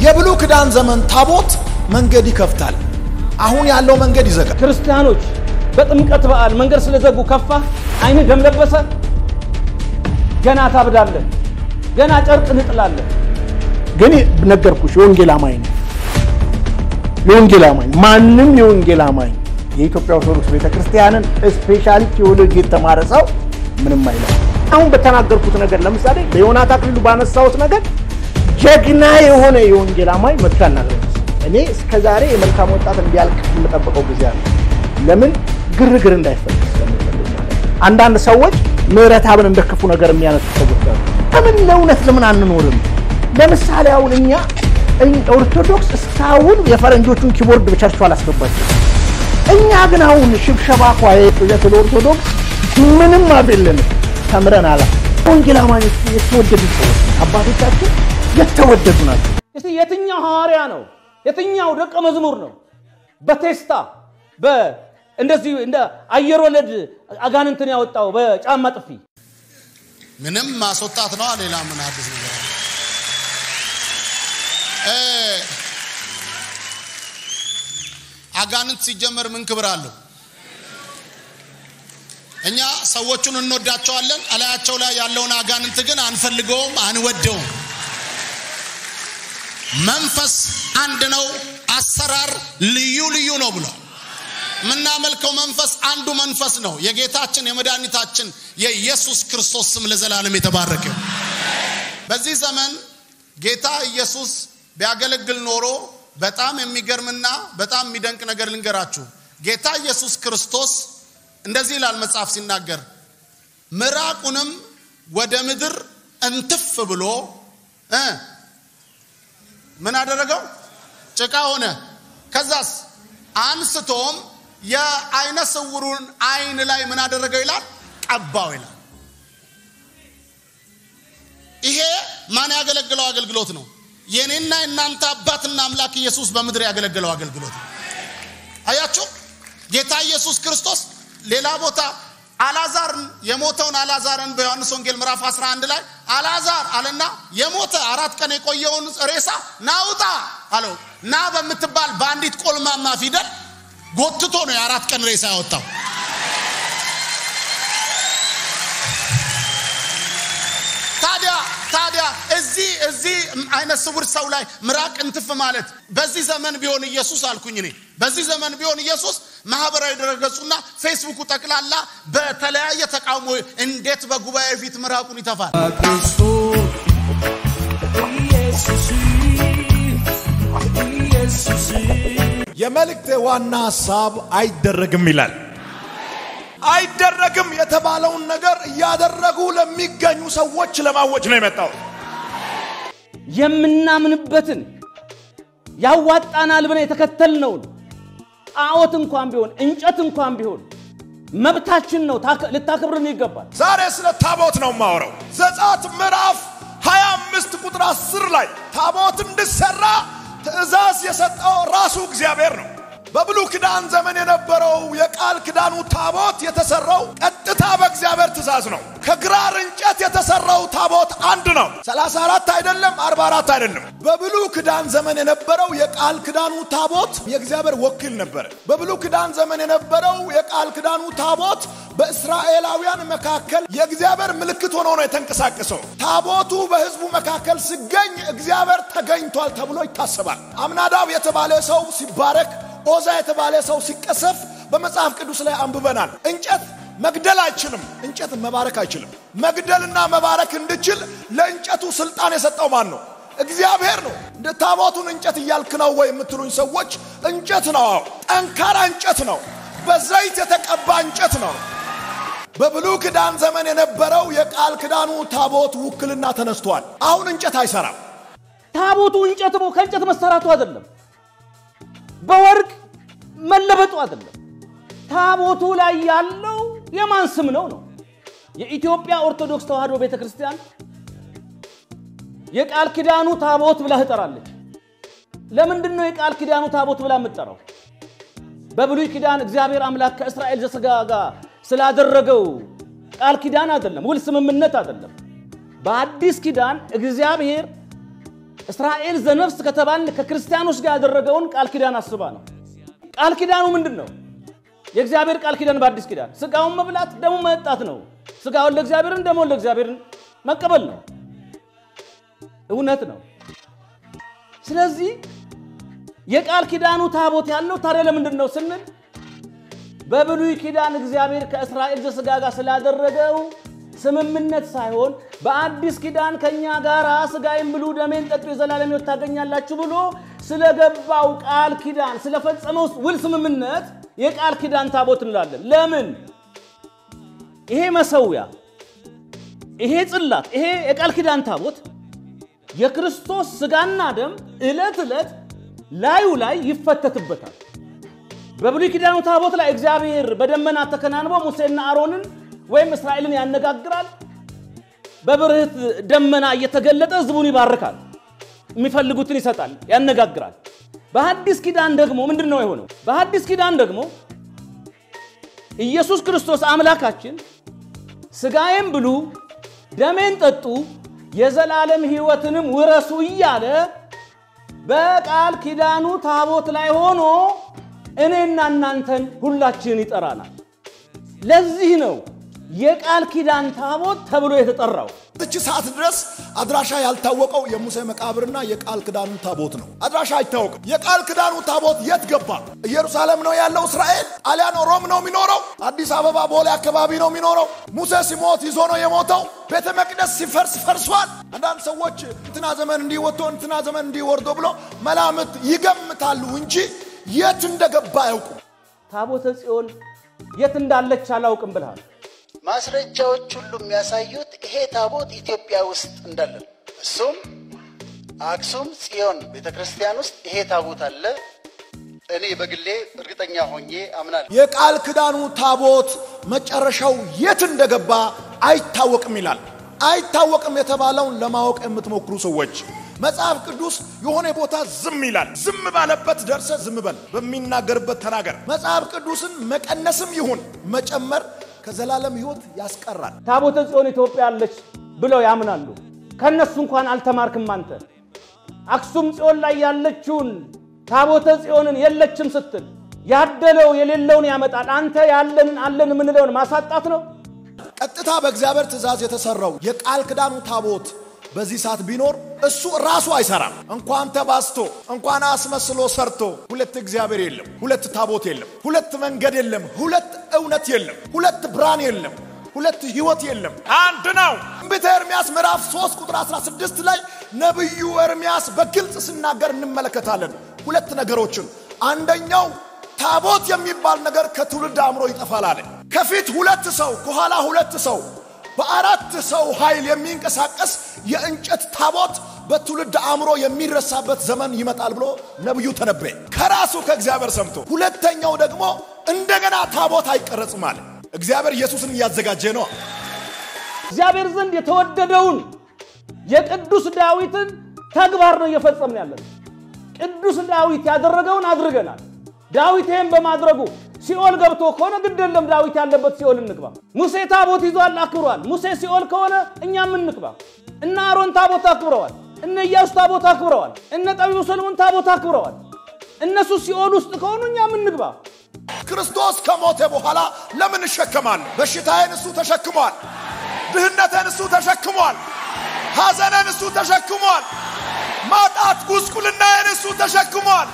የብሉይ ኪዳን ዘመን ታቦት መንገድ ይከፍታል። አሁን ያለው መንገድ ይዘጋል። ክርስቲያኖች በጥምቀት በዓል መንገድ ስለዘጉ ከፋ፣ አይንህ ደም ለበሰ፣ ገና ታብዳለህ፣ ገና ጨርቅ እንጥላለን። ግን ነገርኩሽ፣ የወንጌል አማኝ ነው። የወንጌል አማኝ ማንም የወንጌል አማኝ የኢትዮጵያ ኦርቶዶክስ ቤተክርስቲያንን ስፔሻሊ ቴዎሎጂ የተማረ ሰው ምንም አይለው። አሁን በተናገርኩት ነገር ለምሳሌ በዮናታ አክሊሉ ባነሳሁት ነገር ጀግና የሆነ የወንጌል አማኝ መጥቶ ያናግረኝ። እኔ እስከ ዛሬ የመልካም ወጣት እንዲያልቅ የምጠብቀው ጊዜ አለ። ለምን ግርግር እንዳይፈጠር ስለምፈልግ ማለት ነው። አንዳንድ ሰዎች ምህረተአብን እንደ ክፉ ነገር የሚያነሱ ሰዎች አሉ። ለምን ለእውነት ለምን አንኖርም? ለምሳሌ አሁን እኛ ኦርቶዶክስ እስካሁን የፈረንጆቹን ኪቦርድ በቸርቹ አላስገባቸው። እኛ ግን አሁን ሽብሸባ ኳየ ስለ ኦርቶዶክስ ምንም አቤለንም ተምረን አላ ወንጌል አማኞች የተወደዱ ሰዎች አባቶቻችን የተወደዱ ናቸው። እስቲ የትኛው ሐዋርያ ነው? የትኛው ደቀ መዝሙር ነው? በቴስታ በ እንደዚህ እንደ አየር ወለድ አጋንንትን ያወጣው በጫማ ጥፊ ምንም ማስወጣት ነው። ሌላ ምን አዲስ ነገር አለ? እ አጋንንት ሲጀመር ምን ክብር አለው? እኛ ሰዎቹን እንወዳቸዋለን። እላያቸው ላይ ያለውን አጋንንት ግን አንፈልገውም፣ አንወደውም። መንፈስ አንድ ነው፣ አሰራር ልዩ ልዩ ነው ብሏል። የምናመልከው መንፈስ አንዱ መንፈስ ነው። የጌታችን የመድኃኒታችን የኢየሱስ ክርስቶስ ስም ለዘላለም የተባረከ። በዚህ ዘመን ጌታ ኢየሱስ ቢያገለግል ኖሮ በጣም የሚገርምና በጣም የሚደንቅ ነገር ልንገራችሁ። ጌታ ኢየሱስ ክርስቶስ እንደዚህ ይላል መጽሐፍ ሲናገር፣ ምራቁንም ወደ ምድር እንትፍ ብሎ እ ምን አደረገው? ጭቃ ሆነ። ከዛስ አንስቶም የአይነ ስውሩን አይን ላይ ምን አደረገው ይላል? ቀባው ይላል። ይሄ ማን ያገለግለው አገልግሎት ነው? የኔና የእናንተ አባትና አምላክ ኢየሱስ በምድር ያገለገለው አገልግሎት ነው። አያችሁ፣ ጌታ ኢየሱስ ክርስቶስ ሌላ ቦታ አላዛርን የሞተውን አላዛርን በዮሐንስ ወንጌል ምዕራፍ 11 ላይ አላዛር አለና የሞተ አራት ቀን የቆየውን ሬሳ ናውጣ አለው። ና በምትባል በአንዲት ቆልማማ ፊደል ጎትቶ ነው የአራት ቀን ሬሳ ያወጣው። ታዲያ ታዲያ እዚህ እዚህ አይነ ስውር ሰው ላይ ምራቅ እንትፍ ማለት በዚህ ዘመን ቢሆን ኢየሱስ አልኩኝ እኔ በዚህ ዘመን ቢሆን ኢየሱስ ማህበራዊ ድረገጹና ፌስቡኩ ጠቅላላ በተለያየ ተቃውሞ እንዴት በጉባኤ ፊት ምራቁን ይተፋል? የመልእክቴ ዋና ሀሳብ አይደረግም ይላል። አይደረግም የተባለውን ነገር እያደረጉ ለሚገኙ ሰዎች ለማወጅ ነው የመጣው። የምናምንበትን ያዋጣናል ብለን የተከተልነውን ጣዖት እንኳን ቢሆን እንጨት እንኳን ቢሆን መብታችን ነው፣ ታከ- ልታከብርን ይገባል። ዛሬ ስለ ታቦት ነው የማወራው። ዘጸአት ምዕራፍ 25 ቁጥር 10 ላይ ታቦት እንዲሰራ ትእዛዝ የሰጠው ራሱ እግዚአብሔር ነው። በብሉይ ኪዳን ዘመን የነበረው የቃል ኪዳኑ ታቦት የተሰራው ቀጥታ በእግዚአብሔር ትእዛዝ ነው። ከግራር እንጨት የተሰራው ታቦት አንድ ነው። 34 አይደለም፣ 44 አይደለም። በብሉይ ኪዳን ዘመን የነበረው የቃል ኪዳኑ ታቦት የእግዚአብሔር ወኪል ነበር። በብሉይ ኪዳን ዘመን የነበረው የቃል ኪዳኑ ታቦት በእስራኤላውያን መካከል የእግዚአብሔር ምልክት ሆኖ ነው የተንቀሳቀሰው። ታቦቱ በሕዝቡ መካከል ሲገኝ እግዚአብሔር ተገኝቷል ተብሎ ይታሰባል። አምናዳብ የተባለ ሰው ሲባረክ ኦዛ የተባለ ሰው ሲቀሰፍ በመጽሐፍ ቅዱስ ላይ አንብበናል። እንጨት መግደል አይችልም። እንጨት መባረክ አይችልም። መግደልና መባረክ እንድችል ለእንጨቱ ስልጣን የሰጠው ማን ነው? እግዚአብሔር ነው። እንደ ታቦቱን እንጨት እያልክ ነው ወይ የምትሉኝ ሰዎች፣ እንጨት ነው። አዎ ጠንካራ እንጨት ነው። በዘይት የተቀባ እንጨት ነው። በብሉይ ኪዳን ዘመን የነበረው የቃል ኪዳኑ ታቦት ውክልና ተነስቷል። አሁን እንጨት አይሰራም። ታቦቱ እንጨት ነው፣ ከእንጨት መሰራቱ አይደለም። በወርቅ መለበጡ አይደለም። ታቦቱ ላይ ያለው የማን ስም ነው ነው? የኢትዮጵያ ኦርቶዶክስ ተዋሕዶ ቤተ ክርስቲያን የቃል ኪዳኑ ታቦት ብላ ትጠራለች። ለምንድን ነው የቃል ኪዳኑ ታቦት ብላ የምትጠራው? በብሉይ ኪዳን እግዚአብሔር አምላክ ከእስራኤል ዘሥጋ ጋር ስላደረገው ቃል ኪዳን አይደለም፣ ውል ስምምነት አይደለም። በአዲስ ኪዳን እግዚአብሔር እስራኤል ዘነፍስ ከተባልን ከክርስቲያኖች ጋር ያደረገውን ቃል ኪዳን አስባ ነው። ቃል ኪዳኑ ምንድን ነው? የእግዚአብሔር ቃል ኪዳን በአዲስ ኪዳን ስጋውን መብላት ደሙ መጠጣት ነው። ስጋውን ለእግዚአብሔርን ደሞን ለእግዚአብሔርን መቀበል ነው። እውነት ነው። ስለዚህ የቃል ኪዳኑ ታቦት ያለው ታዲያ ለምንድን ነው ስንል በብሉይ ኪዳን እግዚአብሔር ከእስራኤል ዘሥጋ ጋር ስላደረገው ስምምነት ሳይሆን በአዲስ ኪዳን ከእኛ ጋር ስጋዬን ብሉ ደሜን ጠጡ የዘላለም ሕይወት ታገኛላችሁ ብሎ ስለገባው ቃል ኪዳን ስለፈጸመው ውል ስምምነት የቃል ኪዳን ታቦት እንላለን። ለምን? ይሄ መሰዊያ፣ ይሄ ጽላት፣ ይሄ የቃል ኪዳን ታቦት የክርስቶስ ስጋና ደም ዕለት ዕለት ላዩ ላይ ይፈተትበታል። በብሉይ ኪዳኑ ታቦት ላይ እግዚአብሔር በደመና ተከናንቦ ሙሴና አሮንን ወይም እስራኤልን ያነጋግራል። በብርህት ደመና እየተገለጠ ህዝቡን ይባርካል፣ የሚፈልጉትን ይሰጣል፣ ያነጋግራል። በሐዲስ ኪዳን ደግሞ ምንድን ነው የሆነው? በሐዲስ ኪዳን ደግሞ ኢየሱስ ክርስቶስ አምላካችን ስጋዬን ብሉ ደሜን ጠጡ የዘላለም ሕይወትንም ውረሱ እያለ በቃል ኪዳኑ ታቦት ላይ ሆኖ እኔና እናንተን ሁላችንን ይጠራናል። ለዚህ ነው የቃል ኪዳን ታቦት ተብሎ የተጠራው። እች ሰዓት ድረስ አድራሻ ያልታወቀው የሙሴ መቃብርና የቃል ኪዳኑ ታቦት ነው። አድራሻ አይታወቅም። የቃል ኪዳኑ ታቦት የት ገባ? ኢየሩሳሌም ነው ያለው እስራኤል? አሊያኖ ሮም ነው የሚኖረው? አዲስ አበባ ቦሌ አካባቢ ነው የሚኖረው? ሙሴ ሲሞት ይዞ ነው የሞተው? ቤተ መቅደስ ሲፈርስ ፈርሷል። አንዳንድ ሰዎች እንትና ዘመን እንዲወጥቶ እንትና ዘመን እንዲወርዶ ብሎ መላምት ይገምታሉ እንጂ የት እንደገባ አያውቁ። ታቦተ ጽዮን የት እንዳለች አላውቅም ብልሃል። ማስረጃዎች ሁሉ የሚያሳዩት ይሄ ታቦት ኢትዮጵያ ውስጥ እንዳለ ነው። እሱም አክሱም ጽዮን ቤተ ክርስቲያን ውስጥ ይሄ ታቦት አለ። እኔ በግሌ እርግጠኛ ሆኜ አምናለሁ። የቃል ኪዳኑ ታቦት መጨረሻው የት እንደገባ አይታወቅም ይላል። አይታወቅም የተባለውን ለማወቅ የምትሞክሩ ሰዎች መጽሐፍ ቅዱስ የሆነ ቦታ ዝም ይላል። ዝም ባለበት ደርሰ ዝም በል፣ በሚናገርበት ተናገር። መጽሐፍ ቅዱስን መቀነስም ይሁን መጨመር ከዘላለም ሕይወት ያስቀራል። ታቦተ ጽዮን ኢትዮጵያ አለች ብለው ያምናሉ። ከነሱ እንኳን አልተማርክም አንተ። አክሱም ጽዮን ላይ ያለችውን ታቦተ ጽዮንን የለችም ስትል ያደለው የሌለውን ያመጣል። አንተ ያለንን አለን የምንለውን ማሳጣት ነው። ቀጥታ በእግዚአብሔር ትእዛዝ የተሰራው የቃል ኪዳኑ ታቦት በዚህ ሰዓት ቢኖር እሱ ራሱ አይሰራም። እንኳን ተባስቶ እንኳን አስመስሎ ሰርቶ ሁለት እግዚአብሔር የለም፣ ሁለት ታቦት የለም፣ ሁለት መንገድ የለም፣ ሁለት እውነት የለም፣ ሁለት ብርሃን የለም፣ ሁለት ህይወት የለም፣ አንድ ነው። ትንቢተ ኤርምያስ ምዕራፍ 3 ቁጥር 16 ላይ ነቢዩ ኤርምያስ በግልጽ ሲናገር እንመለከታለን። ሁለት ነገሮችን አንደኛው ታቦት የሚባል ነገር ከትውልድ አእምሮ ይጠፋል አለ። ከፊት ሁለት ሰው ከኋላ ሁለት ሰው በአራት ሰው ኃይል የሚንቀሳቀስ የእንጨት ታቦት በትውልድ አእምሮ የሚረሳበት ዘመን ይመጣል ብሎ ነቢዩ ተነበየ ከራሱ ከእግዚአብሔር ሰምቶ። ሁለተኛው ደግሞ እንደገና ታቦት አይቀረጽም አለ። እግዚአብሔር ኢየሱስን እያዘጋጀ ነው። እግዚአብሔር ዘንድ የተወደደውን የቅዱስ ዳዊትን ተግባር ነው እየፈጸምን ያለን። ቅዱስ ዳዊት ያደረገውን አድርገናል። ዳዊት ይህን በማድረጉ ሲኦል ገብቶ ከሆነ ግድ የለም ዳዊት ያለበት ሲኦል እንግባ። ሙሴ ታቦት ይዟል አክብሯል። ሙሴ ሲኦል ከሆነ እኛም እንግባ። እነ አሮን ታቦት አክብረዋል። እነ ኢያሱ ታቦት አክብረዋል። እነ ጠቢቡ ሰለሞን ታቦት አክብረዋል። እነሱ ሲኦል ውስጥ ከሆኑ እኛም እንግባ። ክርስቶስ ከሞተ በኋላ ለምን እሸከማለሁ? በሽታዬን እሱ ተሸክሟል። ድህነቴን እሱ ተሸክሟል። ሐዘኔን እሱ ተሸክሟል። ማጣት ጉስቁልናዬን እሱ ተሸክሟል።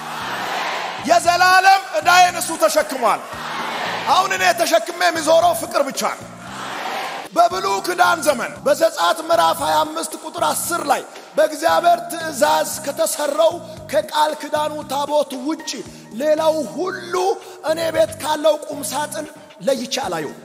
የዘላለም ዕዳዬን እሱ ተሸክሟል። አሁን እኔ ተሸክሜ የሚዞረው ፍቅር ብቻ ነው። በብሉይ ኪዳን ዘመን በዘጸአት ምዕራፍ 25 ቁጥር 10 ላይ በእግዚአብሔር ትእዛዝ ከተሰራው ከቃል ኪዳኑ ታቦት ውጭ ሌላው ሁሉ እኔ ቤት ካለው ቁም ሳጥን ለይቼ አላየው።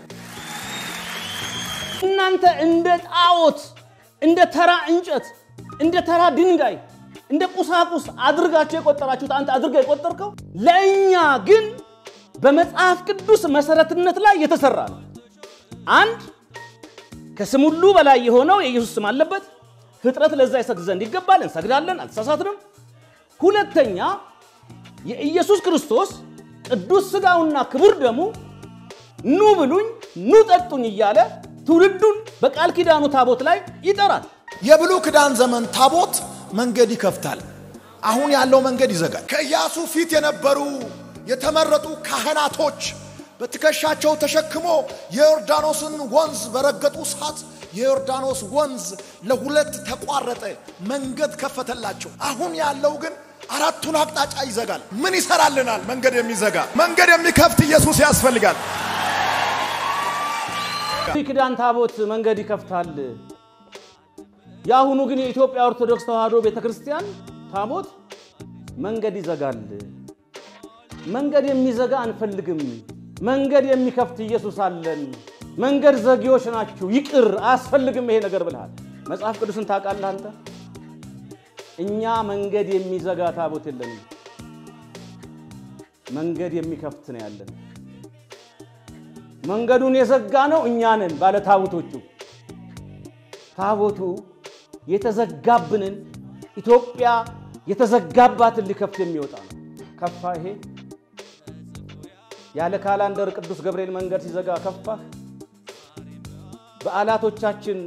እናንተ እንደ ጣዖት፣ እንደ ተራ እንጨት፣ እንደ ተራ ድንጋይ፣ እንደ ቁሳቁስ አድርጋችሁ የቆጠራችሁት አንተ አድርጋ የቆጠርከው ለእኛ ግን በመጽሐፍ ቅዱስ መሰረትነት ላይ የተሰራ ነው። አንድ ከስም ሁሉ በላይ የሆነው የኢየሱስ ስም አለበት። ፍጥረት ለዛ ይሰግድ ዘንድ ይገባል። እንሰግዳለን፣ አልተሳሳትንም። ሁለተኛ የኢየሱስ ክርስቶስ ቅዱስ ሥጋውና ክቡር ደሙ ኑ ብሉኝ፣ ኑ ጠጡኝ እያለ ትውልዱን በቃል ኪዳኑ ታቦት ላይ ይጠራል። የብሉይ ኪዳን ዘመን ታቦት መንገድ ይከፍታል። አሁን ያለው መንገድ ይዘጋል። ከኢያሱ ፊት የነበሩ የተመረጡ ካህናቶች በትከሻቸው ተሸክሞ የዮርዳኖስን ወንዝ በረገጡ ሰዓት የዮርዳኖስ ወንዝ ለሁለት ተቋረጠ፣ መንገድ ከፈተላቸው። አሁን ያለው ግን አራቱን አቅጣጫ ይዘጋል። ምን ይሰራልናል? መንገድ የሚዘጋ መንገድ የሚከፍት ኢየሱስ ያስፈልጋል። ኪዳን ታቦት መንገድ ይከፍታል። የአሁኑ ግን የኢትዮጵያ ኦርቶዶክስ ተዋሕዶ ቤተ ክርስቲያን ታቦት መንገድ ይዘጋል። መንገድ የሚዘጋ አንፈልግም። መንገድ የሚከፍት ኢየሱስ አለን። መንገድ ዘጊዎች ናችሁ፣ ይቅር አያስፈልግም ይሄ ነገር ብልሃል። መጽሐፍ ቅዱስን ታውቃለህ አንተ? እኛ መንገድ የሚዘጋ ታቦት የለንም። መንገድ የሚከፍት ነው ያለን። መንገዱን የዘጋ ነው እኛ ነን ባለ ታቦቶቹ። ታቦቱ የተዘጋብንን ኢትዮጵያ የተዘጋባትን ሊከፍት የሚወጣ ነው። ከፋ ይሄ ያለ ካላንደር ቅዱስ ገብርኤል መንገድ ሲዘጋ ከፋህ። በዓላቶቻችን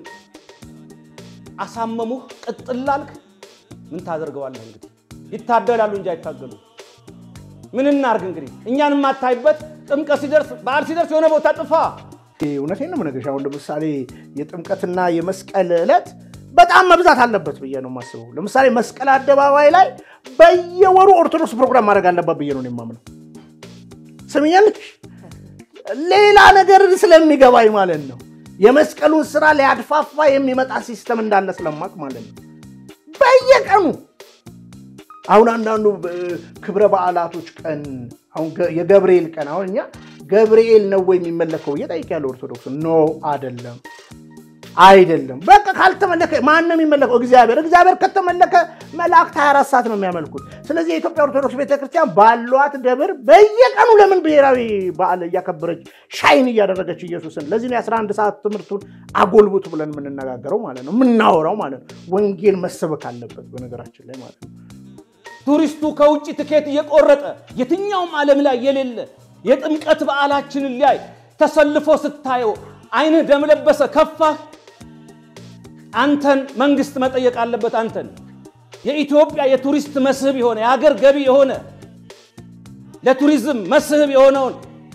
አሳመሙህ፣ ቅጥላልክ። ምን ታደርገዋለህ እንግዲህ? ይታደላሉ እንጂ አይታገሉ። ምን እናርግ እንግዲህ? እኛን የማታይበት ጥምቀት ሲደርስ በዓል ሲደርስ የሆነ ቦታ ጥፋ። እውነቴን ነው የምነግርሽ። አሁን ለምሳሌ የጥምቀትና የመስቀል ዕለት በጣም መብዛት አለበት ብዬ ነው የማስበው። ለምሳሌ መስቀል አደባባይ ላይ በየወሩ ኦርቶዶክስ ፕሮግራም ማድረግ አለባት ብዬ ነው የማምነው። ስምኛለሽ? ሌላ ነገር ስለሚገባኝ ማለት ነው። የመስቀሉን ስራ ሊያድፋፋ የሚመጣ ሲስተም እንዳለ ስለማቅ ማለት ነው። በየቀኑ አሁን አንዳንዱ ክብረ በዓላቶች ቀን አሁን የገብርኤል ቀን አሁን እኛ ገብርኤል ነው ወይ የሚመለከው እየጠይቅ ኦርቶዶክስ ኖ አይደለም አይደለም በቃ ካልተመለከ ማን ነው የሚመለከው እግዚአብሔር እግዚአብሔር ከተመለከ መላእክት 24 ሰዓት ነው የሚያመልኩት ስለዚህ የኢትዮጵያ ኦርቶዶክስ ቤተክርስቲያን ባሏት ደብር በየቀኑ ለምን ብሔራዊ በዓል እያከበረች ሻይን እያደረገች ኢየሱስን ለዚህ ነው የ11 ሰዓት ትምህርቱን አጎልብቱ ብለን የምንነጋገረው ማለት ነው የምናወራው ማለት ነው ወንጌል መሰበክ አለበት በነገራችን ላይ ማለት ነው ቱሪስቱ ከውጭ ትኬት እየቆረጠ የትኛውም ዓለም ላይ የሌለ የጥምቀት በዓላችንን ሊያይ ተሰልፎ ስታየው አይንህ ደም ለበሰ፣ ከፋህ። አንተን መንግስት መጠየቅ አለበት። አንተን የኢትዮጵያ የቱሪስት መስህብ የሆነ የሀገር ገቢ የሆነ ለቱሪዝም መስህብ የሆነውን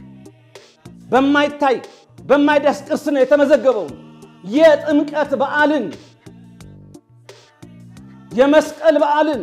በማይታይ በማይዳስ ቅርስ ነው የተመዘገበውን የጥምቀት በዓልን የመስቀል በዓልን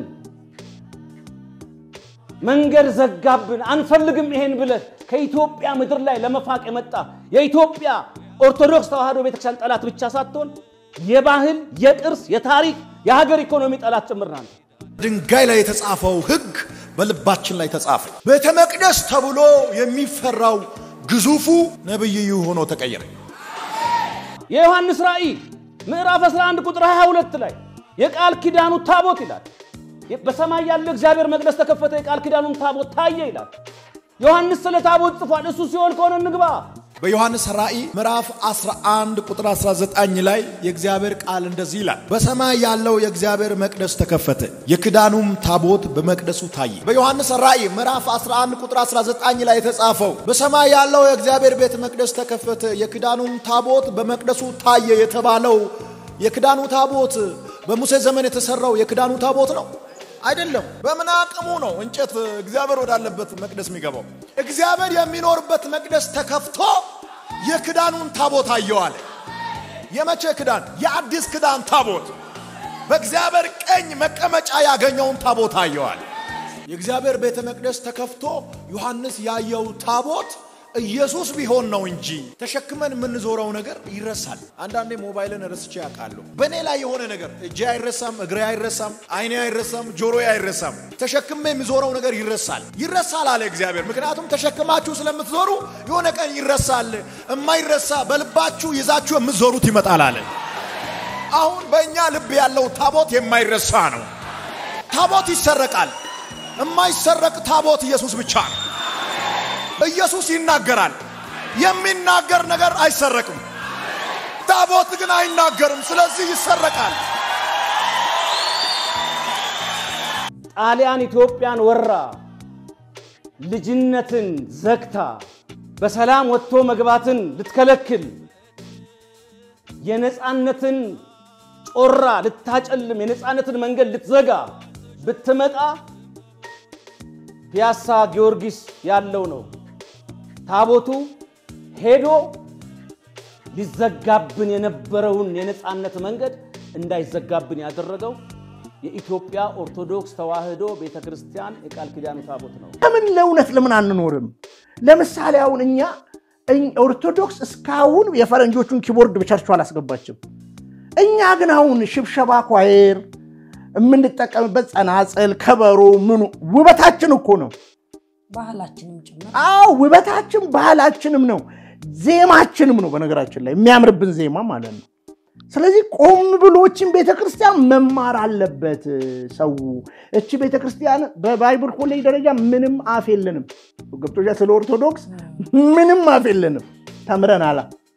መንገድ ዘጋብን፣ አንፈልግም ይሄን ብለህ ከኢትዮጵያ ምድር ላይ ለመፋቅ የመጣ የኢትዮጵያ ኦርቶዶክስ ተዋሕዶ ቤተክርስቲያን ጠላት ብቻ ሳትሆን የባህል፣ የቅርስ፣ የታሪክ፣ የሀገር ኢኮኖሚ ጠላት ጭምር ናት። ድንጋይ ላይ የተጻፈው ሕግ በልባችን ላይ ተጻፈ። ቤተ መቅደስ ተብሎ የሚፈራው ግዙፉ ነብይዩ ሆኖ ተቀየረ። የዮሐንስ ራእይ ምዕራፍ 11 ቁጥር 22 ላይ የቃል ኪዳኑ ታቦት ይላል። በሰማይ ያለው እግዚአብሔር መቅደስ ተከፈተ፣ የቃል ኪዳኑን ታቦት ታየ ይላል። ዮሐንስ ስለ ታቦት ጽፏል። እሱ ሲሆን ከሆነ እንግባ። በዮሐንስ ራእይ ምዕራፍ 11 ቁጥር 19 ላይ የእግዚአብሔር ቃል እንደዚህ ይላል፣ በሰማይ ያለው የእግዚአብሔር መቅደስ ተከፈተ፣ የክዳኑም ታቦት በመቅደሱ ታየ። በዮሐንስ ራእይ ምዕራፍ 11 ቁጥር 19 ላይ የተጻፈው በሰማይ ያለው የእግዚአብሔር ቤተ መቅደስ ተከፈተ፣ የክዳኑም ታቦት በመቅደሱ ታየ የተባለው የክዳኑ ታቦት በሙሴ ዘመን የተሰራው የክዳኑ ታቦት ነው አይደለም። በምን አቅሙ ነው እንጨት እግዚአብሔር ወዳለበት መቅደስ የሚገባው? እግዚአብሔር የሚኖርበት መቅደስ ተከፍቶ የክዳኑን ታቦት አየዋለ። የመቼ ክዳን? የአዲስ ክዳን ታቦት በእግዚአብሔር ቀኝ መቀመጫ ያገኘውን ታቦት አየዋለ። የእግዚአብሔር ቤተ መቅደስ ተከፍቶ ዮሐንስ ያየው ታቦት ኢየሱስ ቢሆን ነው እንጂ ተሸክመን የምንዞረው ነገር ይረሳል። አንዳንዴ ሞባይልን ረስቼ ያውቃለሁ። በእኔ ላይ የሆነ ነገር እጄ አይረሳም፣ እግሬ አይረሳም፣ አይኔ አይረሳም፣ ጆሮዬ አይረሳም። ተሸክሜ የሚዞረው ነገር ይረሳል። ይረሳል አለ እግዚአብሔር። ምክንያቱም ተሸክማችሁ ስለምትዞሩ የሆነ ቀን ይረሳል። የማይረሳ በልባችሁ ይዛችሁ የምትዞሩት ይመጣል አለ። አሁን በእኛ ልብ ያለው ታቦት የማይረሳ ነው። ታቦት ይሰረቃል። የማይሰረቅ ታቦት ኢየሱስ ብቻ ነው። ኢየሱስ ይናገራል። የሚናገር ነገር አይሰረቅም። ታቦት ግን አይናገርም። ስለዚህ ይሰረቃል። ጣሊያን ኢትዮጵያን ወራ ልጅነትን ዘግታ በሰላም ወጥቶ መግባትን ልትከለክል የነፃነትን ጮራ ልታጨልም የነፃነትን መንገድ ልትዘጋ ብትመጣ ፒያሳ ጊዮርጊስ ያለው ነው። ታቦቱ ሄዶ ሊዘጋብን የነበረውን የነፃነት መንገድ እንዳይዘጋብን ያደረገው የኢትዮጵያ ኦርቶዶክስ ተዋሕዶ ቤተ ክርስቲያን የቃል ኪዳኑ ታቦት ነው። ለምን ለእውነት ለምን አንኖርም? ለምሳሌ አሁን እኛ እኝ- ኦርቶዶክስ እስካሁን የፈረንጆቹን ኪቦርድ በቸርቹ አላስገባችም። እኛ ግን አሁን ሽብሸባ ኳየር የምንጠቀምበት ጸናጽል፣ ከበሮ ምኑ ውበታችን እኮ ነው። ባህላችንም ጭምር አዎ ውበታችን ባህላችንም ነው፣ ዜማችንም ነው። በነገራችን ላይ የሚያምርብን ዜማ ማለት ነው። ስለዚህ ቆም ብሎችን ቤተክርስቲያን መማር አለበት ሰው። እቺ ቤተክርስቲያን በባይብል ኮሌጅ ደረጃ ምንም አፍ የለንም። ገብቶሻል? ስለ ኦርቶዶክስ ምንም አፍ የለንም። ተምረናላ።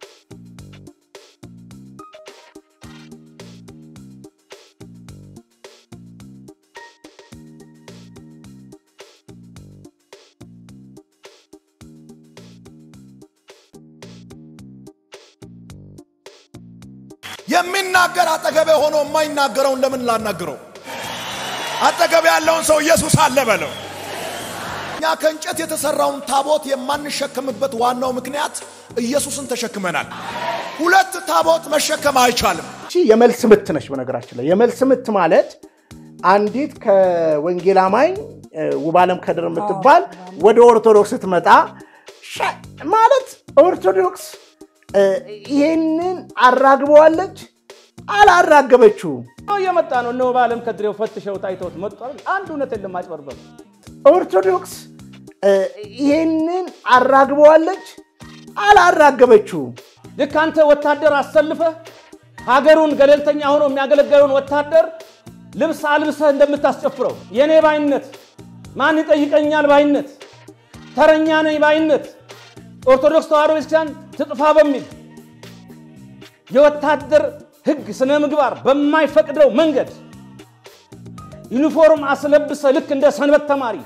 የሚናገር አጠገቤ ሆኖ የማይናገረውን ለምን ላናግረው? አጠገቤ ያለውን ሰው ኢየሱስ አለ በለው። እኛ ከእንጨት የተሰራውን ታቦት የማንሸከምበት ዋናው ምክንያት ኢየሱስን ተሸክመናል። ሁለት ታቦት መሸከም አይቻልም። እቺ የመልስ ምት ነች። በነገራችን ላይ የመልስ ምት ማለት አንዲት ከወንጌል አማኝ እ፣ ውባለም ከድር የምትባል ወደ ኦርቶዶክስ ስትመጣ ሸ- ማለት ኦርቶዶክስ እ፣ ይሄንን አራግበዋለች አላራገበችውም። እየመጣ ነው። እነሆ በዓለም ከድሬው ፈትሸው ታይተውት መጥቷል። አንድ እውነት የለም ማጭበርበር። ኦርቶዶክስ እ፣ ይሄንን አራግበዋለች አላራገበችውም። ልክ አንተ ወታደር አሰልፈህ ሀገሩን ገለልተኛ ሆኖ የሚያገለግለውን ወታደር ልብስ አልብሰህ እንደምታስጨፍረው የኔ ባይነት፣ ማን ይጠይቀኛል ባይነት፣ ተረኛ ነኝ ባይነት ኦርቶዶክስ ተዋሕዶ ቤተክርስቲያን ትጥፋ በሚል የወታደር ሕግ ስነ ምግባር በማይፈቅደው መንገድ ዩኒፎርም አስለብሰ ልክ እንደ ሰንበት ተማሪ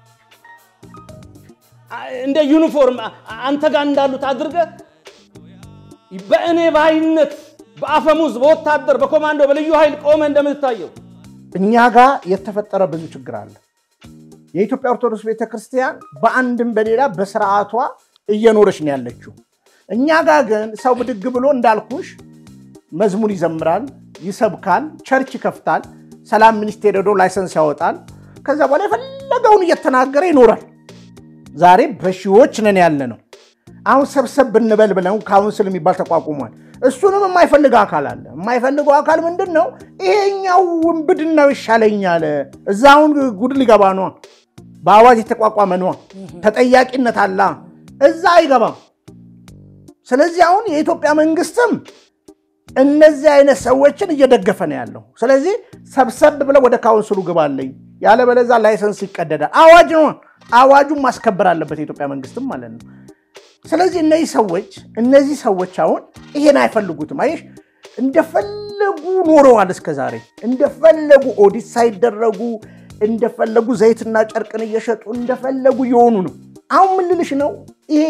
እንደ ዩኒፎርም አንተ ጋር እንዳሉት አድርገህ በእኔ ባይነት በአፈሙዝ በወታደር በኮማንዶ በልዩ ኃይል ቆመ እንደምትታየው እኛ ጋር የተፈጠረ ብዙ ችግር አለ። የኢትዮጵያ ኦርቶዶክስ ቤተክርስቲያን በአንድም በሌላ በስርዓቷ እየኖረች ነው ያለችው። እኛ ጋር ግን ሰው ብድግ ብሎ እንዳልኩሽ መዝሙር ይዘምራል፣ ይሰብካል፣ ቸርች ይከፍታል፣ ሰላም ሚኒስቴር ሄዶ ላይሰንስ ያወጣል። ከዛ በኋላ የፈለገውን እየተናገረ ይኖራል። ዛሬ በሺዎች ነን ያለ ነው። አሁን ሰብሰብ ብንበል ብለው ካውንስል የሚባል ተቋቁሟል። እሱንም የማይፈልግ አካል አለ። የማይፈልገው አካል ምንድን ነው? ይሄኛው ውንብድናው ይሻለኛል። እዛውን ጉድ ሊገባ ነዋ። በአዋጅ የተቋቋመ ነዋ። ተጠያቂነት አላ እዛ አይገባም። ስለዚህ አሁን የኢትዮጵያ መንግስትም እነዚህ አይነት ሰዎችን እየደገፈ ነው ያለው። ስለዚህ ሰብሰብ ብለው ወደ ካውንስሉ ግባለኝ፣ ያለበለዛ ላይሰንስ ይቀደዳል። አዋጅ ነው። አዋጁን ማስከበር አለበት የኢትዮጵያ መንግስትም ማለት ነው። ስለዚህ እነዚህ ሰዎች እነዚህ ሰዎች አሁን ይሄን አይፈልጉትም። አየሽ እንደፈለጉ ኖረዋል እስከ ዛሬ እንደፈለጉ ኦዲት ሳይደረጉ እንደፈለጉ ዘይትና ጨርቅን እየሸጡ እንደፈለጉ እየሆኑ ነው። አሁን ምን ልልሽ ነው ይሄ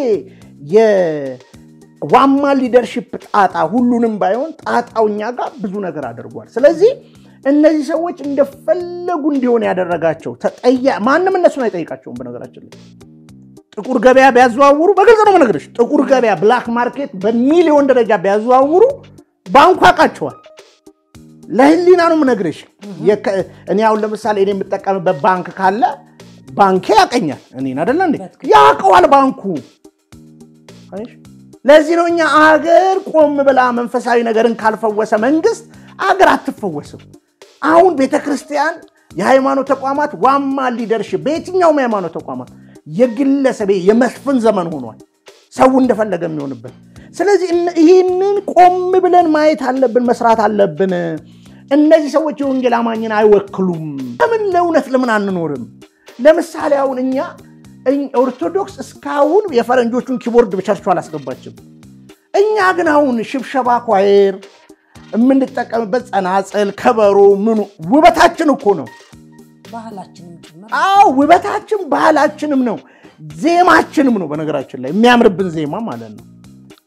የዋማ ሊደርሽፕ ጣጣ ሁሉንም ባይሆን ጣጣው እኛ ጋር ብዙ ነገር አድርጓል። ስለዚህ እነዚህ ሰዎች እንደፈለጉ እንዲሆን ያደረጋቸው ተጠያ ማንም እነሱን አይጠይቃቸውም። በነገራችን ላይ ጥቁር ገበያ ቢያዘዋውሩ በግልጽ ነው የምነግርሽ። ጥቁር ገበያ ብላክ ማርኬት በሚሊዮን ደረጃ ቢያዘዋውሩ ባንኩ ያውቃቸዋል። ለህሊና ነው የምነግርሽ። የከ- እኔ አሁን ለምሳሌ እኔ የምጠቀምበት ባንክ ካለ ባንኬ ያቀኛል። እኔን አደለ እንዴ? ያውቀዋል ባንኩ። አይሽ? ለዚህ ነው እኛ አገር ቆም ብላ መንፈሳዊ ነገርን ካልፈወሰ መንግስት አገር አትፈወስም። አሁን ቤተ ክርስቲያን፣ የሃይማኖት ተቋማት ዋማ ሊደርሽፕ በየትኛውም የሃይማኖት ተቋማት የግለሰብ የመስፍን ዘመን ሆኗል። ሰው እንደፈለገ የሚሆንበት። ስለዚህ እነ- ይህንን ቆም ብለን ማየት አለብን፣ መስራት አለብን። እነዚህ ሰዎች የወንጌል አማኝን አይወክሉም። ለምን ለእውነት ለምን አንኖርም? ለምሳሌ አሁን እኛ እኝ- ኦርቶዶክስ እስካሁን የፈረንጆቹን ኪቦርድ በቸርቹ አላስገባችም። እኛ ግን አሁን ሽብሸባ ኳየር የምንጠቀምበት ጸናጽል፣ ከበሮ ምኑ ውበታችን እኮ ነው። ባህላችንም ጭምር አዎ ውበታችን ባህላችንም ነው፣ ዜማችንም ነው። በነገራችን ላይ የሚያምርብን ዜማ ማለት ነው።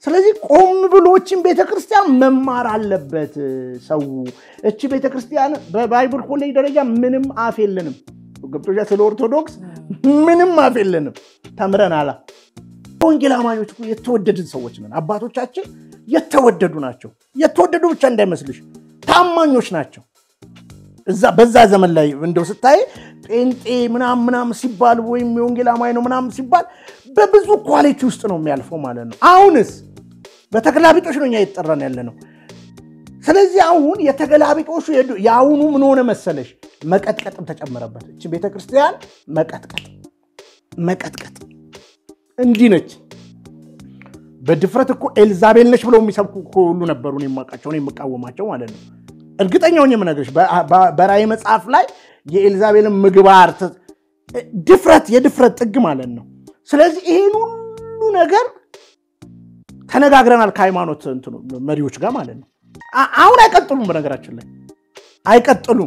ስለዚህ ቆም ብሎችን ቤተክርስቲያን መማር አለበት ሰው። እቺ ቤተክርስቲያን በባይብል ኮሌጅ ደረጃ ምንም አፍ የለንም። ገብቶሻ? ስለ ኦርቶዶክስ ምንም አፍ የለንም። ተምረናላ። ወንጌል አማኞች እኮ የተወደድን ሰዎች ነን። አባቶቻችን የተወደዱ ናቸው። የተወደዱ ብቻ እንዳይመስልሽ ታማኞች ናቸው። እዛ በዛ ዘመን ላይ እንደው ስታይ ጴንጤ ምናም ምናም ሲባል ወይም የወንጌል አማኝ ነው ምናም ሲባል በብዙ ኳሊቲ ውስጥ ነው የሚያልፈው ማለት ነው። አሁንስ በተገላቢጦሽ ነው እኛ እየተጠራን ያለ ነው። ስለዚህ አሁን የተገላቢጦሹ የአሁኑ ምን ሆነ መሰለሽ፣ መቀጥቀጥም ተጨመረበት። እቺ ቤተክርስቲያን መቀጥቀጥ መቀጥቀጥ እንዲህ ነች። በድፍረት እኮ ኤልዛቤል ነች ብለው የሚሰብኩ እኮ ሁሉ ነበሩ። እኔ የማውቃቸው እኔ የምቃወማቸው ማለት ነው። እርግጠኛ ሆኜ የምነግርሽ በራእይ መጽሐፍ ላይ የኤልዛቤልን ምግባር ድፍረት፣ የድፍረት ጥግ ማለት ነው። ስለዚህ ይህን ሁሉ ነገር ተነጋግረናል ከሃይማኖት እንትኑ መሪዎች ጋር ማለት ነው። አሁን አይቀጥሉም፣ በነገራችን ላይ አይቀጥሉም።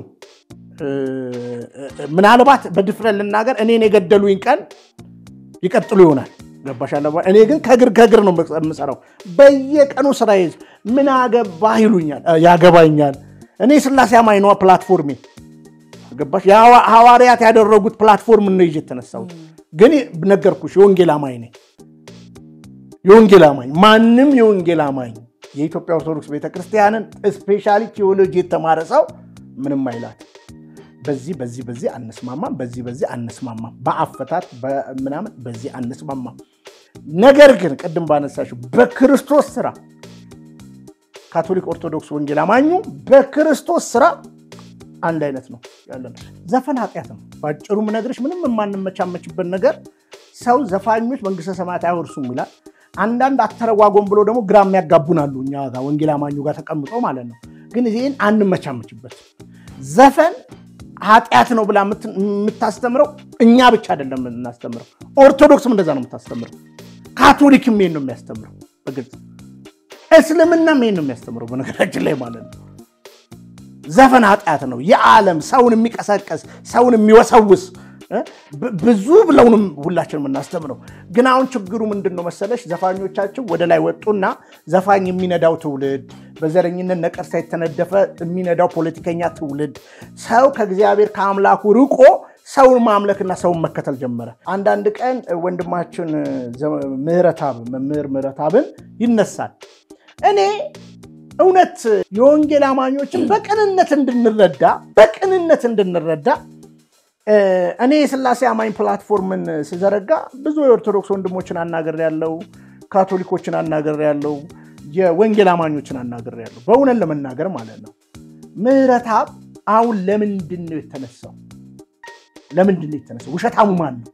ምናልባት በድፍረት ልናገር እኔን የገደሉኝ ቀን ይቀጥሉ ይሆናል። ገባሽ? እኔ ግን ከግር ከግር ነው የምሰራው። በየቀኑ ስራ ይዝ ምን አገባህ ይሉኛል፣ ያገባኛል። እኔ ስላሴ አማኝ ነዋ ፕላትፎርሜ። ገባሽ? ሐዋርያት ያደረጉት ፕላትፎርም ነው ይዤ የተነሳሁት። ግን ነገርኩሽ፣ የወንጌል አማኝ ነኝ። የወንጌል አማኝ ማንም የወንጌል አማኝ የኢትዮጵያ ኦርቶዶክስ ቤተክርስቲያንን ስፔሻሊ ቴዎሎጂ የተማረ ሰው ምንም አይላት። በዚህ በዚህ በዚህ አንስማማም፣ በዚህ በዚህ አንስማማም፣ በአፈታት ምናምን በዚህ አንስማማም። ነገር ግን ቅድም ባነሳሽው በክርስቶስ ስራ ካቶሊክ፣ ኦርቶዶክስ፣ ወንጌል አማኙ በክርስቶስ ስራ አንድ አይነት ነው ያለ ነው። ዘፈን ኃጢአት ነው። በአጭሩ ምነግርሽ ምንም የማንመቻመችበት ነገር ሰው ዘፋኞች መንግስተ ሰማያት አይወርሱም ይላል። አንዳንድ አተረጓጎም ብሎ ደግሞ ግራ የሚያጋቡናሉ እኛ ጋር ወንጌል አማኙ ጋር ተቀምጦ ማለት ነው። ግን ይህን አንመቻመችበት። ዘፈን ኃጢአት ነው ብላ የምታስተምረው እኛ ብቻ አይደለም የምናስተምረው፣ ኦርቶዶክስም እንደዛ ነው የምታስተምረው። ካቶሊክም ይሄን ነው የሚያስተምረው በግልጽ እስልምናም ይሄን ነው የሚያስተምረው በነገራችን ላይ ማለት ነው። ዘፈን ኃጢአት ነው። የዓለም ሰውን የሚቀሰቀስ ሰውን የሚወሰውስ ብዙ ብለውንም ሁላችን የምናስተምረው። ግን አሁን ችግሩ ምንድን ነው መሰለሽ? ዘፋኞቻችን ወደ ላይ ወጡና ዘፋኝ የሚነዳው ትውልድ፣ በዘረኝነት ነቀርሳ የተነደፈ የሚነዳው ፖለቲከኛ ትውልድ፣ ሰው ከእግዚአብሔር ከአምላኩ ርቆ ሰውን ማምለክና ሰውን መከተል ጀመረ። አንዳንድ ቀን ወንድማችን ምህረታብ መምህር ምህረታብን ይነሳል። እኔ እውነት የወንጌል አማኞችን በቅንነት እንድንረዳ በቅንነት እንድንረዳ እኔ የስላሴ አማኝ ፕላትፎርምን ስዘረጋ ብዙ የኦርቶዶክስ ወንድሞችን አናገር ያለው ካቶሊኮችን አናገር ያለው የወንጌል አማኞችን አናገር ያለው በእውነት ለመናገር ማለት ነው። ምህረታብ አሁን ለምንድን ነው የተነሳው? ለምንድን ነው የተነሳው? ውሸታሙ ማን ነው?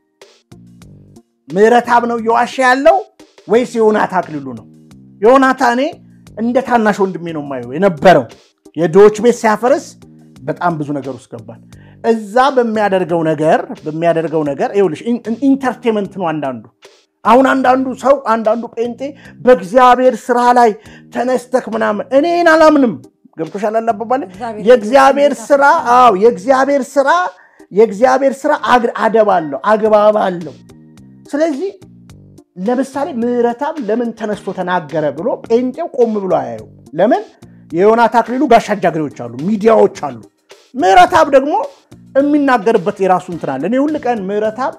ምህረታብ ነው እየዋሸ ያለው ወይስ የዮናታ አክሊሉ ነው? ዮናታ እኔ እንደ ታናሽ ወንድሜ ነው የማየው የነበረው የድሆች ቤት ሲያፈርስ በጣም ብዙ ነገር ውስጥ ገባል። እዛ በሚያደርገው ነገር በሚያደርገው ነገር ይኸውልሽ ኢንተርቴንመንት ነው አንዳንዱ አሁን አንዳንዱ ሰው አንዳንዱ ጴንጤ በእግዚአብሔር ስራ ላይ ተነስተክ ምናምን እኔን አላምንም ገብቶሻል አላባባል የእግዚአብሔር ስራ አዎ የእግዚአብሔር ስራ የእግዚአብሔር ስራ አደብ አለው አግባብ አለው ስለዚህ ለምሳሌ ምህረታብ ለምን ተነስቶ ተናገረ ብሎ ጴንጤው ቆም ብሎ አያዩ ለምን የዮናታ አክሊሉ ጋሻ ጃግሬዎች አሉ ሚዲያዎች አሉ ምህረታብ ደግሞ የሚናገርበት የራሱ እንትን አለ እኔ ሁል ቀን ምህረታብ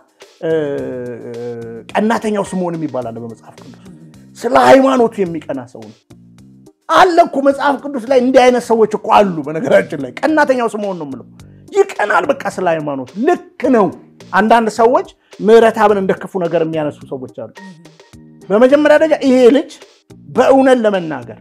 ቀናተኛው ስምዖን የሚባል አለ በመጽሐፍ ቅዱስ ስለ ሃይማኖቱ የሚቀና ሰው ነው አለ እኮ መጽሐፍ ቅዱስ ላይ እንዲህ አይነት ሰዎች እኮ አሉ በነገራችን ላይ ቀናተኛው ስምዖን ነው የምለው ይቀናል በቃ ስለ ሃይማኖት ልክ ነው አንዳንድ ሰዎች ምህረታብን እንደ ክፉ ነገር የሚያነሱ ሰዎች አሉ በመጀመሪያ ደረጃ ይሄ ልጅ በእውነት ለመናገር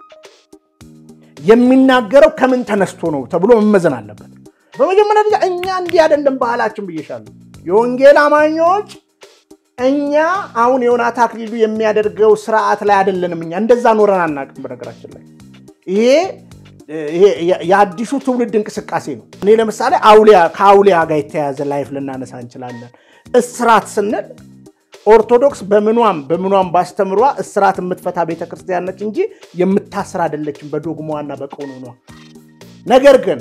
የሚናገረው ከምን ተነስቶ ነው ተብሎ መመዘን አለበት በመጀመሪያ ደረጃ እኛ እንዲህ አይደለም ባህላችን ብዬሻለሁ የወንጌል አማኞች እኛ አሁን ዮናታ አክሊሉ የሚያደርገው ስርዓት ላይ አይደለንም እኛ እንደዛ ኖረን አናውቅም በነገራችን ላይ ይሄ ይሄ የአዲሱ ትውልድ እንቅስቃሴ ነው እኔ ለምሳሌ አውሊያ ከአውሊያ ጋር የተያያዘ ላይፍ ልናነሳ እንችላለን እስራት ስንል ኦርቶዶክስ በምኗም በምኗም ባስተምሯ እስራት የምትፈታ ቤተክርስቲያን ነች እንጂ የምታስር አይደለችም በዶግማዋና በቀኖኗ ነገር ግን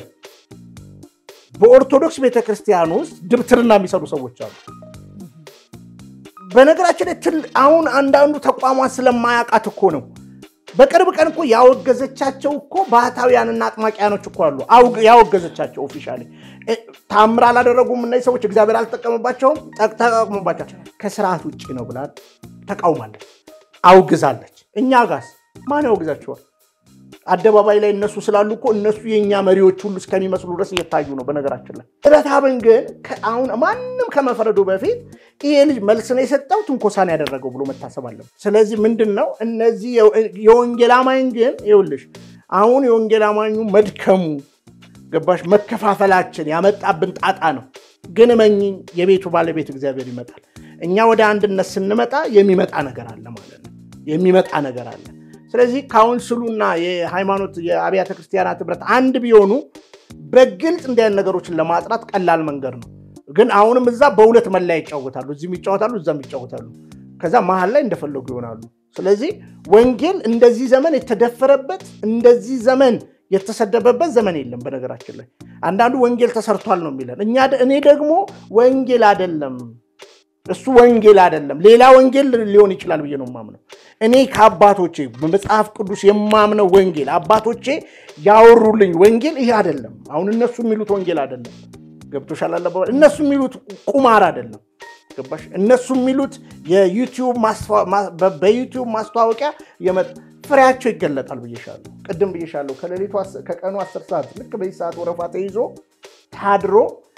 በኦርቶዶክስ ቤተክርስቲያን ውስጥ ድብትርና የሚሰሩ ሰዎች አሉ በነገራችን ላይ ትል- አሁን አንዳንዱ ተቋሟን ስለማያውቃት እኮ ነው። በቅርብ ቀን እኮ ያወገዘቻቸው እኮ ባህታውያንና አጥማቂያኖች እኮ አሉ። አውግ- ያወገዘቻቸው ኦፊሻሊ ታምር አላደረጉም እነዚህ ሰዎች እግዚአብሔር አልተጠቀምባቸውም፣ ጠቅ- ተጠቅሞባቸው ከስርዓት ውጭ ነው ብላ ተቃውማለች፣ አውግዛለች። እኛ ጋስ ማን ያወግዛቸዋል? አደባባይ ላይ እነሱ ስላሉ እኮ እነሱ የእኛ መሪዎች ሁሉ እስከሚመስሉ ድረስ እየታዩ ነው። በነገራችን ላይ ረታብን ግን ከ- አሁን ማንም ከመፍረዱ በፊት ይሄ ልጅ መልስ ነው የሰጠው ትንኮሳን ያደረገው ብሎ መታሰብ አለበት። ስለዚህ ምንድን ነው እነዚህ የወ- የወንጌል አማኝ ግን ይኸውልሽ አሁን የወንጌል አማኙ መድከሙ ገባሽ መከፋፈላችን ያመጣብን ጣጣ ነው። ግን እመኚኝ የቤቱ ባለቤት እግዚአብሔር ይመጣል። እኛ ወደ አንድነት ስንመጣ የሚመጣ ነገር አለ ማለት ነው። የሚመጣ ነገር አለ። ስለዚህ ካውንስሉና የሃይማኖት የአብያተ ክርስቲያናት ህብረት አንድ ቢሆኑ በግልጽ እንዲህ አይነት ነገሮችን ለማጥራት ቀላል መንገድ ነው። ግን አሁንም እዛ በሁለት መለያ ይጫወታሉ። እዚህም ይጫወታሉ፣ እዛም ይጫወታሉ። ከዛ መሀል ላይ እንደፈለጉ ይሆናሉ። ስለዚህ ወንጌል እንደዚህ ዘመን የተደፈረበት እንደዚህ ዘመን የተሰደበበት ዘመን የለም። በነገራችን ላይ አንዳንዱ ወንጌል ተሰርቷል ነው የሚለን። እኛ እኔ ደግሞ ወንጌል አይደለም እሱ ወንጌል አይደለም፣ ሌላ ወንጌል ሊሆን ይችላል ብዬ ነው የማምነው። እኔ ከአባቶቼ በመጽሐፍ ቅዱስ የማምነው ወንጌል አባቶቼ ያወሩልኝ ወንጌል ይህ አይደለም። አሁን እነሱ የሚሉት ወንጌል አይደለም። ገብቶሻል? አለባበል እነሱ የሚሉት ቁማር አይደለም። ገባሽ? እነሱ የሚሉት የዩቲዩብ ማስታወ- ማ- በ- በዩቲዩብ ማስተዋወቂያ የመ- ፍሬያቸው ይገለጣል ብዬሻለሁ። ቅድም ብዬሻለሁ። ከሌሊቱ አስ- ከቀኑ አስር ሰዓት ልክ በዚህ ሰዓት ወረፋ ተይዞ ታድሮ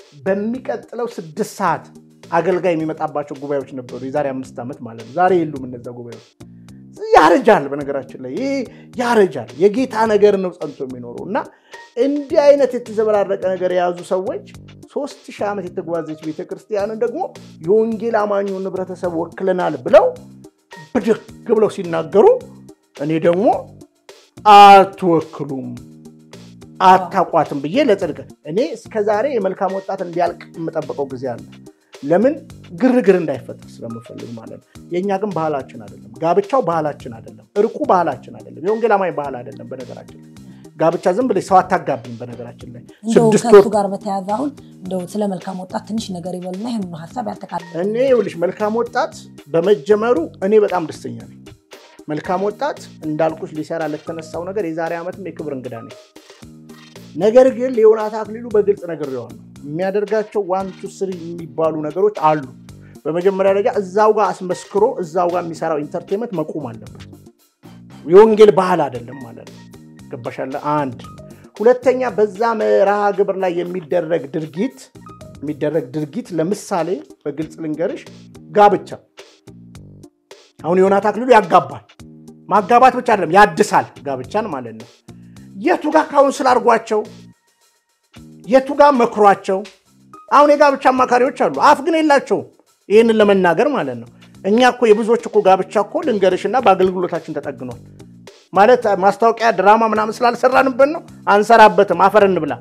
በሚቀጥለው ስድስት ሰዓት አገልጋይ የሚመጣባቸው ጉባኤዎች ነበሩ። የዛሬ አምስት ዓመት ማለት ነው። ዛሬ የሉም እነዛ ጉባኤዎች። ያረጃል። በነገራችን ላይ ይህ ያረጃል። የጌታ ነገር ነው ጸንቶ የሚኖረው እና እንዲህ አይነት የተዘበራረቀ ነገር የያዙ ሰዎች ሶስት ሺህ ዓመት የተጓዘች ቤተክርስቲያንን ደግሞ የወንጌል አማኙን ህብረተሰብ ወክለናል ብለው ብድግ ብለው ሲናገሩ እኔ ደግሞ አትወክሉም አታቋትም ብዬ ለጽድቅ እኔ እስከዛሬ የመልካም ወጣት እንዲያልቅ የምጠብቀው ጊዜ አለ። ለምን ግርግር እንዳይፈጠር ስለምፈልግ ማለት ነው። የእኛ ግን ባህላችን አይደለም። ጋብቻው ባህላችን አይደለም። እርቁ ባህላችን አይደለም። የወንጌል አማኝ ባህል አይደለም። በነገራችን ላይ ጋብቻ ዝም ብለሽ ሰው አታጋቢም። በነገራችን ላይ እንደው ስድስት ከእሱ ወር ጋር በተያያዘ አሁን እንደው ስለ መልካም ወጣት ትንሽ ነገር ይበሉና ይህን ሀሳብ ያጠቃልላል። እኔ ይኸውልሽ መልካም ወጣት በመጀመሩ እኔ በጣም ደስተኛ ነኝ። መልካም ወጣት እንዳልኩሽ ሊሰራ ለተነሳው ነገር የዛሬ ዓመትም የክብር እንግዳ ነኝ። ነገር ግን ሊዮናስ አክሊሉ በግልጽ ነግሬዋለሁ። የሚያደርጋቸው ዋን ቱ ስሪ የሚባሉ ነገሮች አሉ። በመጀመሪያ ደረጃ እዛው ጋር አስመስክሮ እዛው ጋር የሚሰራው ኢንተርቴንመንት መቆም አለበት። የወንጌል ባህል አይደለም ማለት ነው። ገባሻለ? አንድ ሁለተኛ፣ በዛ መርሃ ግብር ላይ የሚደረግ ድርጊት የሚደረግ ድርጊት ለምሳሌ በግልጽ ልንገርሽ፣ ጋብቻ አሁን ዮናስ አክሊሉ ያጋባል። ማጋባት ብቻ አይደለም ያድሳል ጋብቻን ማለት ነው። የቱ ጋር ካውንስል አድርጓቸው፣ የቱ ጋር መክሯቸው። አሁን የጋብቻ አማካሪዎች አሉ፣ አፍ ግን የላቸውም ይህንን ለመናገር ማለት ነው። እኛ እኮ የብዙዎች እኮ ጋብቻ እኮ ልንገርሽና በአገልግሎታችን ተጠግኗል ማለት ማስታወቂያ ድራማ ምናምን ስላልሰራንበት ነው። አንሰራበትም፣ አፈር እንብላ፣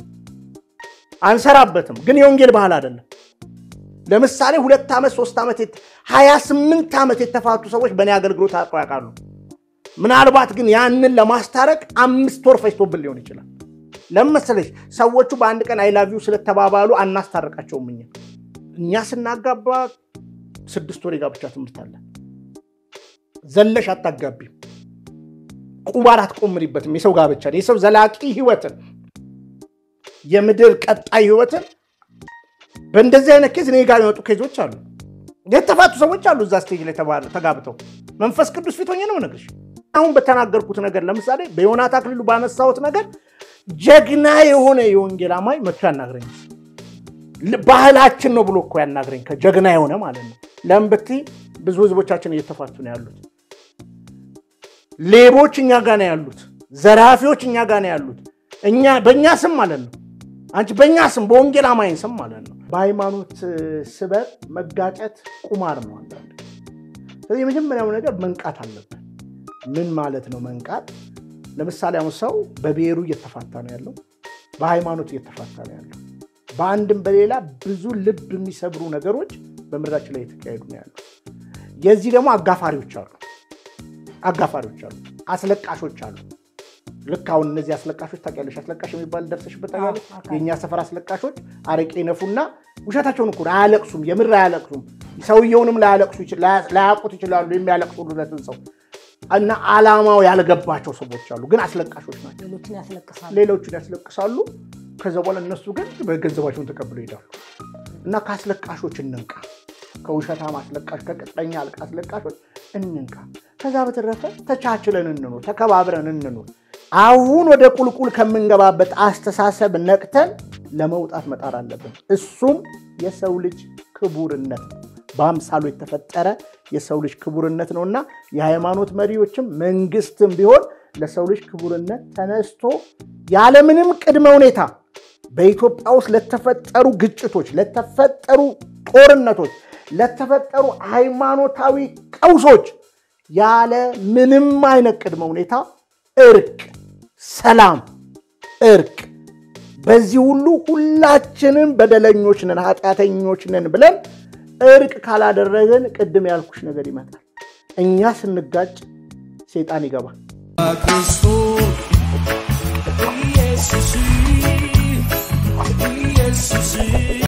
አንሰራበትም። ግን የወንጌል ባህል አይደለም። ለምሳሌ ሁለት ዓመት ሶስት ዓመት ሀያ ስምንት ዓመት የተፋቱ ሰዎች በእኔ አገልግሎት አውቀው ያውቃሉ። ምናልባት ግን ያንን ለማስታረቅ አምስት ወር ፈጅቶብን ሊሆን ይችላል። ለምን መሰለሽ? ሰዎቹ በአንድ ቀን አይላቪው ስለተባባሉ አናስታርቃቸውም። እኛ እኛ ስናጋባ ስድስት ወር የጋብቻ ትምህርት አለ። ዘለሽ አታጋቢም፣ ቁማር አትቆምሪበትም። የሰው ጋብቻ የሰው ዘላቂ ህይወትን የምድር ቀጣይ ህይወትን በእንደዚህ አይነት ኬዝ እኔ ጋር የመጡ ኬዞች አሉ። የተፋቱ ሰዎች አሉ እዛ ስቴጅ ላይ ተባ- ተጋብተው መንፈስ ቅዱስ ፊት ሆኜ ነው የምነግርሽ። አሁን በተናገርኩት ነገር ለምሳሌ በዮናስ አክሊሉ ባነሳሁት ነገር ጀግና የሆነ የወንጌል አማኝ መጥቶ ያናግረኝ። ል- ባህላችን ነው ብሎ እኮ ያናግረኝ ከጀግና የሆነ ማለት ነው። ለምን ብትይ ብዙ ህዝቦቻችን እየተፋቱ ነው ያሉት። ሌቦች እኛ ጋር ነው ያሉት። ዘራፊዎች እኛ ጋር ነው ያሉት። እኛ በእኛ ስም ማለት ነው። አንቺ በእኛ ስም በወንጌል አማኝ ስም ማለት ነው። በሃይማኖት ስበት መጋጨት ቁማር ነው አንዳንድ ጊዜ። ስለዚህ የመጀመሪያው ነገር መንቃት አለብን። ምን ማለት ነው መንቃት? ለምሳሌ አሁን ሰው በብሔሩ እየተፋታ ነው ያለው፣ በሃይማኖት እየተፋታ ነው ያለው። በአንድም በሌላ ብዙ ልብ የሚሰብሩ ነገሮች በምድራችን ላይ የተካሄዱ ነው ያለው። የዚህ ደግሞ አጋፋሪዎች አሉ፣ አጋፋሪዎች አሉ፣ አስለቃሾች አሉ። ልክ አሁን እነዚህ አስለቃሾች ታውቂያለሽ፣ አስለቃሽ የሚባል ደርሰሽበት ታውቂያለሽ? አዎ፣ የእኛ ሰፈር አስለቃሾች አረቄ ነፉና ውሸታቸውን እኮ ነው፣ አያለቅሱም፣ የምር አያለቅሱም። ሰውየውንም ላያለቅሱ ይችል- ላያ- ላያውቁት ይችላሉ የሚያለቅሱለትን ሰው እና አላማው ያልገባቸው ሰዎች አሉ፣ ግን አስለቃሾች ናቸው። ሌሎችን ያስለቅሳሉ። ሌሎቹን ያስለቅሳሉ። ከዛ በኋላ እነሱ ግን በገንዘባቸውን ተቀብለው ይሄዳሉ። እና ከአስለቃሾች እንንቃ፣ ከውሸታም አስለቃሽ፣ ከቅጥረኛ አስለቃሾች እንንቃ። ከዛ በተረፈ ተቻችለን እንኑር፣ ተከባብረን እንኑር። አሁን ወደ ቁልቁል ከምንገባበት አስተሳሰብ ነቅተን ለመውጣት መጣር አለብን። እሱም የሰው ልጅ ክቡርነት ነው። በአምሳሉ የተፈጠረ የሰው ልጅ ክቡርነት ነው እና የሃይማኖት መሪዎችም መንግስትም ቢሆን ለሰው ልጅ ክቡርነት ተነስቶ ያለምንም ቅድመ ሁኔታ በኢትዮጵያ ውስጥ ለተፈጠሩ ግጭቶች፣ ለተፈጠሩ ጦርነቶች፣ ለተፈጠሩ ሃይማኖታዊ ቀውሶች ያለ ምንም አይነት ቅድመ ሁኔታ እርቅ፣ ሰላም፣ እርቅ በዚህ ሁሉ ሁላችንም በደለኞች ነን፣ ኃጢአተኞች ነን ብለን እርቅ ካላደረገን ቅድም ያልኩሽ ነገር ይመጣል። እኛ ስንጋጭ ሴጣን ይገባል። ክርስቶስ ኢየሱስ ኢየሱስ